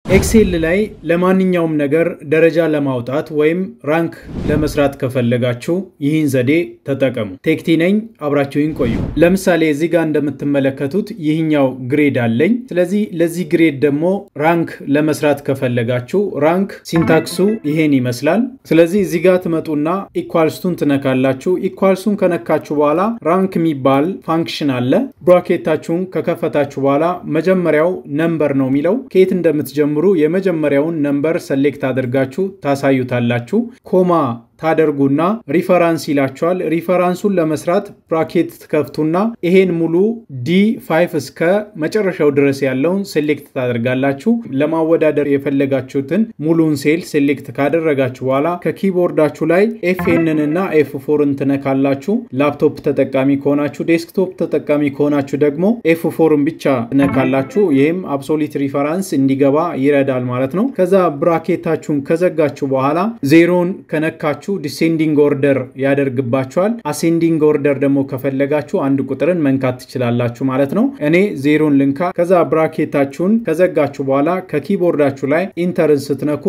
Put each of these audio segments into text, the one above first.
ኤክሴል ላይ ለማንኛውም ነገር ደረጃ ለማውጣት ወይም ራንክ ለመስራት ከፈለጋችሁ ይህን ዘዴ ተጠቀሙ። ቴክቲ ነኝ፣ አብራችሁን ቆዩ። ለምሳሌ እዚህ ጋር እንደምትመለከቱት ይህኛው ግሬድ አለኝ። ስለዚህ ለዚህ ግሬድ ደግሞ ራንክ ለመስራት ከፈለጋችሁ ራንክ ሲንታክሱ ይሄን ይመስላል። ስለዚህ እዚህ ጋር ትመጡና ኢኳልስቱን ትነካላችሁ። ኢኳልሱን ከነካችሁ በኋላ ራንክ የሚባል ፋንክሽን አለ። ብራኬታችሁን ከከፈታችሁ በኋላ መጀመሪያው ነምበር ነው የሚለው ከየት እንደምትጀምሩ የመጀመሪያውን ነምበር ሰሌክት አድርጋችሁ ታሳዩታላችሁ። ኮማ ታደርጉና ሪፈራንስ ይላችኋል። ሪፈራንሱን ለመስራት ብራኬት ትከፍቱና ይሄን ሙሉ ዲ ፋይቭ እስከ መጨረሻው ድረስ ያለውን ሴሌክት ታደርጋላችሁ። ለማወዳደር የፈለጋችሁትን ሙሉን ሴል ሴሌክት ካደረጋችሁ በኋላ ከኪቦርዳችሁ ላይ ኤፍኤንን እና ኤፍ ፎርን ትነካላችሁ። ላፕቶፕ ተጠቃሚ ከሆናችሁ፣ ዴስክቶፕ ተጠቃሚ ከሆናችሁ ደግሞ ኤፍ ፎርን ብቻ ትነካላችሁ። ይህም አብሶሊት ሪፈራንስ እንዲገባ ይረዳል ማለት ነው። ከዛ ብራኬታችሁን ከዘጋችሁ በኋላ ዜሮን ከነካችሁ ዲሴንዲንግ ኦርደር ያደርግባቸዋል። አሴንዲንግ ኦርደር ደግሞ ከፈለጋችሁ አንድ ቁጥርን መንካት ትችላላችሁ ማለት ነው። እኔ ዜሮን ልንካ። ከዛ ብራኬታችሁን ከዘጋችሁ በኋላ ከኪቦርዳችሁ ላይ ኢንተርን ስትነኩ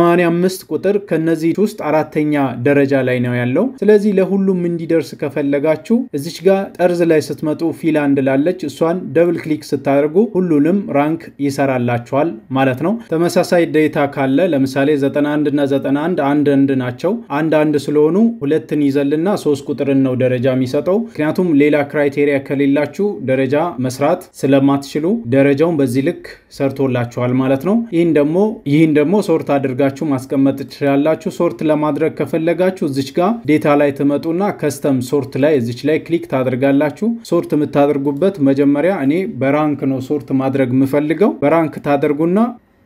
85 ቁጥር ከነዚህ ውስጥ አራተኛ ደረጃ ላይ ነው ያለው። ስለዚህ ለሁሉም እንዲደርስ ከፈለጋችሁ እዚች ጋር ጠርዝ ላይ ስትመጡ ፊል አንድ ላለች እሷን ደብል ክሊክ ስታደርጉ ሁሉንም ራንክ ይሰራላችኋል ማለት ነው። ተመሳሳይ ዴታ ካለ ለምሳሌ 91 እና 91 አንድ አንድ ናቸው አንድ አንድ ስለሆኑ ሁለትን ይዘልና ሶስት ቁጥርን ነው ደረጃ የሚሰጠው። ምክንያቱም ሌላ ክራይቴሪያ ከሌላችሁ ደረጃ መስራት ስለማትችሉ ደረጃውን በዚህ ልክ ሰርቶላችኋል ማለት ነው። ይህን ደግሞ ይህን ደግሞ ሶርት አድርጋችሁ ማስቀመጥ ትችላላችሁ። ሶርት ለማድረግ ከፈለጋችሁ እዚች ጋር ዴታ ላይ ትመጡና ከስተም ሶርት ላይ እዚች ላይ ክሊክ ታደርጋላችሁ። ሶርት የምታደርጉበት መጀመሪያ እኔ በራንክ ነው ሶርት ማድረግ የምፈልገው። በራንክ ታደርጉና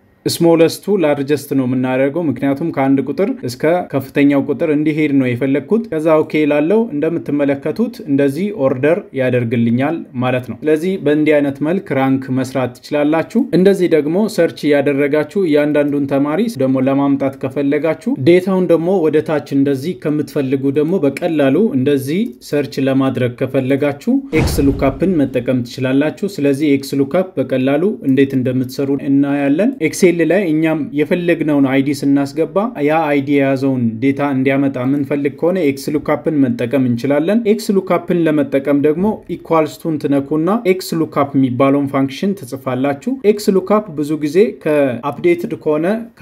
ስሞለስቱ ላርጀስት ነው የምናደርገው። ምክንያቱም ከአንድ ቁጥር እስከ ከፍተኛው ቁጥር እንዲሄድ ነው የፈለግኩት። ከዛ ኦኬ ላለው እንደምትመለከቱት እንደዚህ ኦርደር ያደርግልኛል ማለት ነው። ስለዚህ በእንዲህ አይነት መልክ ራንክ መስራት ትችላላችሁ። እንደዚህ ደግሞ ሰርች እያደረጋችሁ እያንዳንዱን ተማሪ ደግሞ ለማምጣት ከፈለጋችሁ ዴታውን ደግሞ ወደ ታች እንደዚህ ከምትፈልጉ ደግሞ በቀላሉ እንደዚህ ሰርች ለማድረግ ከፈለጋችሁ ኤክስ ሉካፕን መጠቀም ትችላላችሁ። ስለዚህ ኤክስ ሉካፕ በቀላሉ እንዴት እንደምትሰሩ እናያለን። ኤክሴል ላይ እኛም የፈለግነውን አይዲ ስናስገባ ያ አይዲ የያዘውን ዴታ እንዲያመጣ የምንፈልግ ከሆነ ኤክስ ሉካፕን መጠቀም እንችላለን። ኤክስ ሉካፕን ለመጠቀም ደግሞ ኢኳልስቱን ትነኩና ኤክስ ሉካፕ የሚባለውን ፋንክሽን ትጽፋላችሁ። ኤክስ ሉካፕ ብዙ ጊዜ ከአፕዴትድ ከሆነ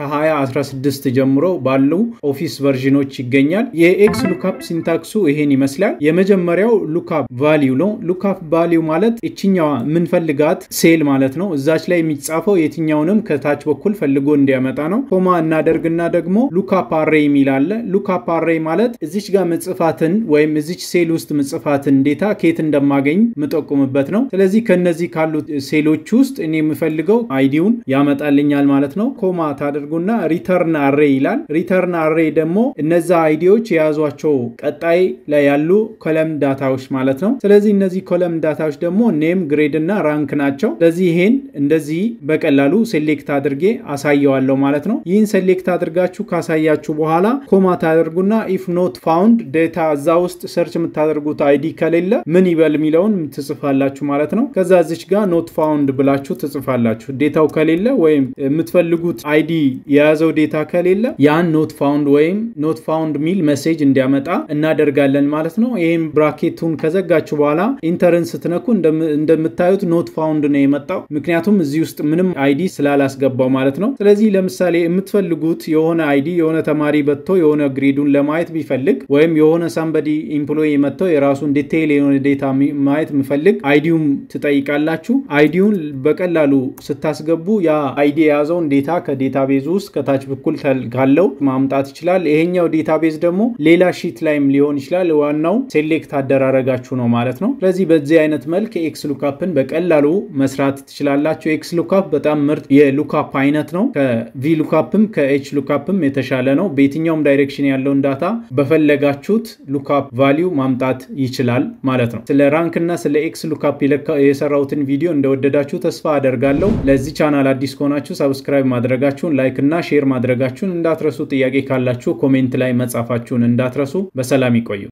ከ2016 ጀምሮ ባሉ ኦፊስ ቨርዥኖች ይገኛል። የኤክስ ሉካፕ ሲንታክሱ ይሄን ይመስላል። የመጀመሪያው ሉካፕ ቫሊዩ ነው። ሉካፕ ቫሊዩ ማለት እችኛዋ የምንፈልጋት ሴል ማለት ነው። እዛች ላይ የሚጻፈው የትኛውንም ከታች በኩል ፈልጎ እንዲያመጣ ነው። ኮማ እናደርግና ደግሞ ሉካፕ አሬ የሚል አለ። ሉካፕ አሬ ማለት እዚች ጋር ምጽፋትን ወይም እዚች ሴል ውስጥ ምጽፋትን ዴታ ከየት እንደማገኝ ምጠቁምበት ነው። ስለዚህ ከነዚህ ካሉት ሴሎች ውስጥ እኔ የምፈልገው አይዲውን ያመጣልኛል ማለት ነው። ኮማ ታደርጉና ሪተርን አሬ ይላል። ሪተርን አሬ ደግሞ እነዛ አይዲዎች የያዟቸው ቀጣይ ላይ ያሉ ኮለም ዳታዎች ማለት ነው። ስለዚህ እነዚህ ኮለም ዳታዎች ደግሞ ኔም፣ ግሬድ እና ራንክ ናቸው። ስለዚህ ይሄን እንደዚህ በቀላሉ ሴሌክት አድርጌ አሳየዋለሁ ማለት ነው። ይህን ሴሌክት አድርጋችሁ ካሳያችሁ በኋላ ኮማ ታደርጉና ኢፍ ኖት ፋውንድ ዴታ እዛ ውስጥ ሰርች የምታደርጉት አይዲ ከሌለ ምን ይበል የሚለውን ትጽፋላችሁ ማለት ነው። ከዛ እዚች ጋር ኖት ፋውንድ ብላችሁ ትጽፋላችሁ። ዴታው ከሌለ ወይም የምትፈልጉት አይዲ የያዘው ዴታ ከሌለ ያን ኖት ፋውንድ ወይም ኖት ፋውንድ ሚል መሴጅ እንዲያመጣ እናደርጋለን ማለት ነው። ይህም ብራኬቱን ከዘጋችሁ በኋላ ኢንተርን ስትነኩ እንደምታዩት ኖት ፋውንድ ነው የመጣው። ምክንያቱም እዚህ ውስጥ ምንም አይዲ ስላላስገባው ማለት ነው። ስለዚህ ለምሳሌ የምትፈልጉት የሆነ አይዲ የሆነ ተማሪ በጥቶ የሆነ ግሬዱን ለማየት ቢፈልግ ወይም የሆነ ሳምበዲ ኢምፕሎይ መጥተው የራሱን ዲቴይል የሆነ ዴታ ማየት የሚፈልግ አይዲውን ትጠይቃላችሁ። አይዲውን በቀላሉ ስታስገቡ ያ አይዲ የያዘውን ዴታ ከዴታቤዝ ውስጥ ከታች በኩል ካለው ማምጣት ይችላል። ይሄኛው ዴታቤዝ ደግሞ ሌላ ሺት ላይም ሊሆን ይችላል። ዋናው ሴሌክት አደራረጋችሁ ነው ማለት ነው። ስለዚህ በዚህ አይነት መልክ ኤክስ ሉካፕን በቀላሉ መስራት ትችላላችሁ። ኤክስ ሉካፕ በጣም ምርጥ የሉካፕ አይነት ነው። ከቪ ሉካፕም ከኤች ሉካፕም የተሻለ ነው። በየትኛውም ዳይሬክሽን ያለውን ዳታ በፈለጋችሁት ሉካፕ ቫሊዩ ማምጣት ይችላል ማለት ነው። ስለ ራንክ እና ስለ ኤክስ ሉካፕ የሰራሁትን ቪዲዮ እንደወደዳችሁ ተስፋ አደርጋለሁ። ለዚህ ቻናል አዲስ ከሆናችሁ ሰብስክራይብ ማድረጋችሁን፣ ላይክ እና ሼር ማድረጋችሁን እንዳትረሱ። ጥያቄ ካላችሁ ኮሜንት ላይ መጻፋችሁን እንዳትረሱ። በሰላም ይቆዩ።